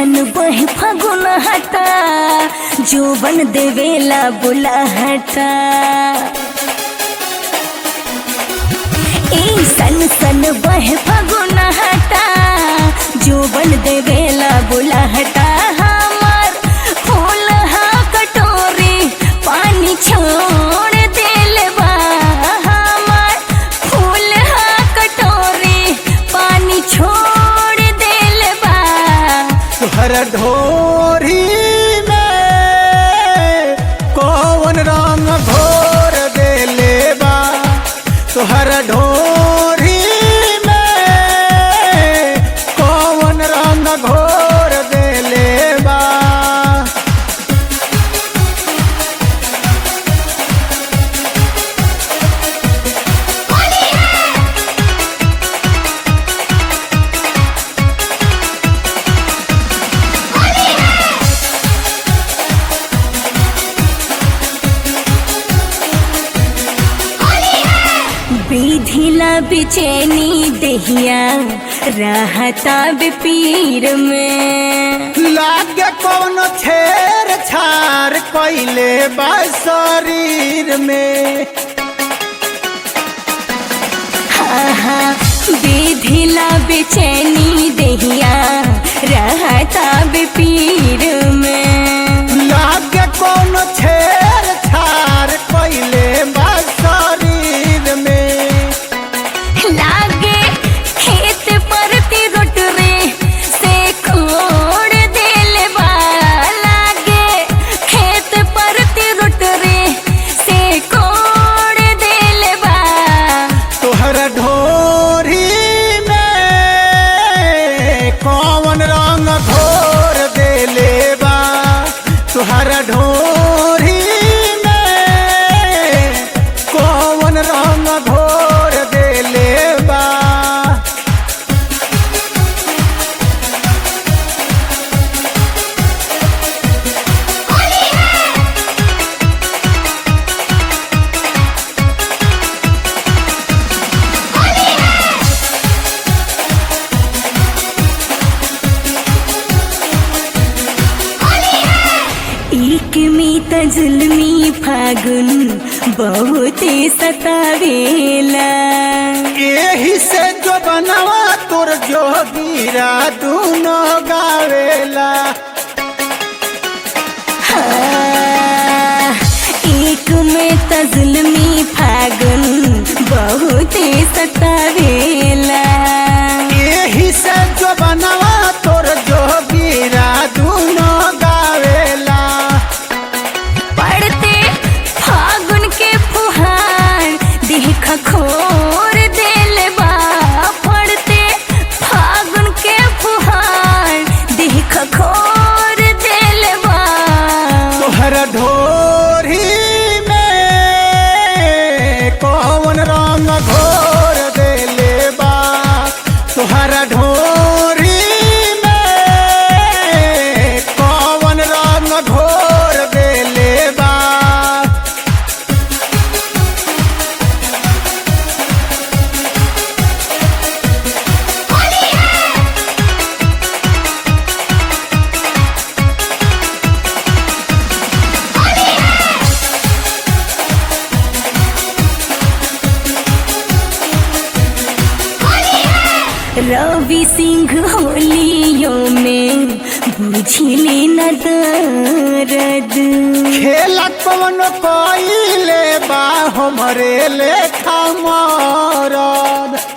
सन बह फगुन हटा जो बन देवेला बुला हटा ए सन सन बह फगुन हटा जो बन देवेला बुला हटा हमार फूल हा कटोरी पानी छोड़ देल बा हमार फूल हा कटोरी पानी छोड़ देल बा तुहर ढोरी में कौन रंग घोर देले बा तुहर ढोरी में कौन रंग घोर देले बा विधिला बेचैनी दहिया रहता बेपीर में लागे कौन छेर छार कैले बा शरीर में आहा, विधिला बेचैनी दहिया रहता बेपीर में लागे कौन छेर छार कैले बा शरीर में लागे खेत परती रोटरे से खोड़ देल बा लागे खेत परती रोटरे से खोड़ देल बा तोहर ढोरी में कौन रंग घोर देले बा तोहर ढोरी में कौन रंग घोर देले बा एक में त जुल्मी फागुन बहुते सतावेला एही से जो बनवा तोर जोगीरा दूनो गावेला हाँ, एक में त जुल्मी फागुन बहुते सतावेला एही से जो बनवा तोर जोगीरा दूनो गावेला पढ़ते फागुन के फुहार देख खोर देल बा पढ़ते फागुन के फुहार देख खोर देल बा तोहर ढोरी में कौन रंग घोर देले बा तोहर ढोरी में कौन रंग घोर देले बा रवि सिंह होलियों में बुझिले न दर्द खेला कौन कइले बा हमरे लेखा मरद